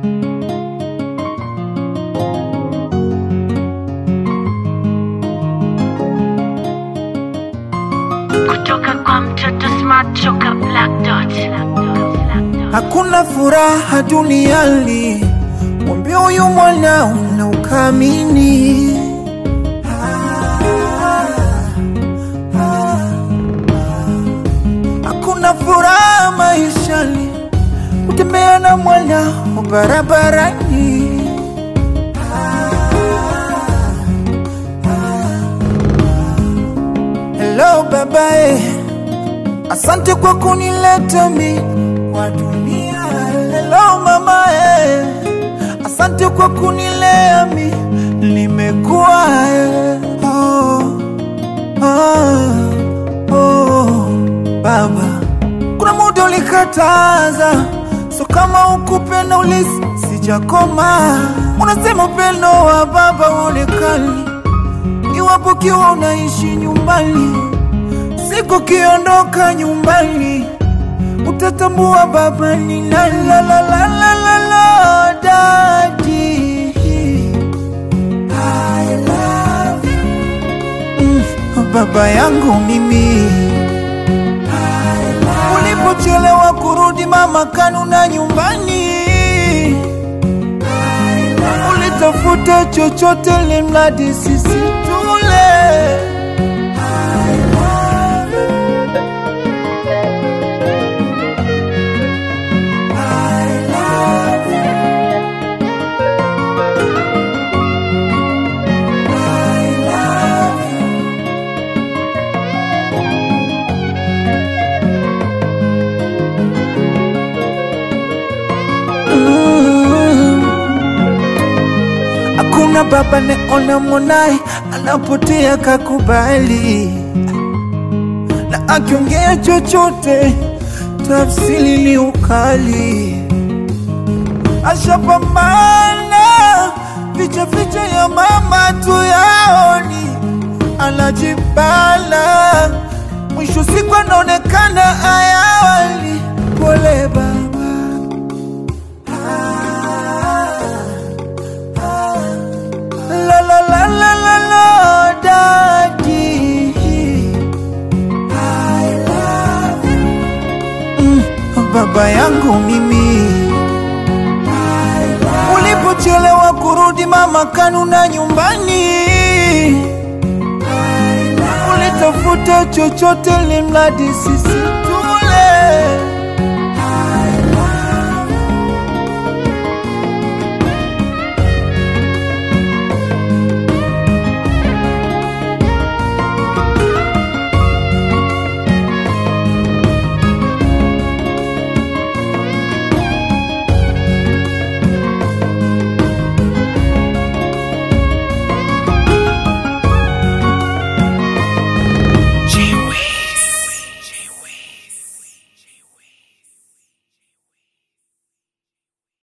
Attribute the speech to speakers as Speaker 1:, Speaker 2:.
Speaker 1: kutoka kwa mtoto smart choka black dot.
Speaker 2: Hakuna furaha duniani, mwambie huyu mwana una ukamini. Hakuna furaha maishani, kutembea na mwana barabarani. Hello babae, asante kwa kunileta mi kwa dunia. Hello mama eh, asante kwa kunilea mi nimekuwa eh. oh, oh, oh, baba, kuna muda ulikataza, so kama ukupenda ulisi sijakoma. Unasema upendo wa baba uonekani iwapo kiwa unaishi nyumbani, siku kiondoka nyumbani utatambua baba ni nani. La, la, la, la, la, la, daddy. I love you. Mm, baba yangu mimi ulipochelewa kurudi mama kanuna nyumbani ulitafuta chochote limradi sisi tule Hakuna baba neona mwanaye anapotea kakubali, na akiongea chochote tafsiri ni ukali. Ashapambana ficha ficha ya mama tu yaoni, anajibala mwisho siku anaonekana ayawali. Pole baba La la la la la la daddy I love you mm, baba yangu mimi ulipochelewa kurudi mama kanuna nyumbani ulitafuta chochote limradi sisi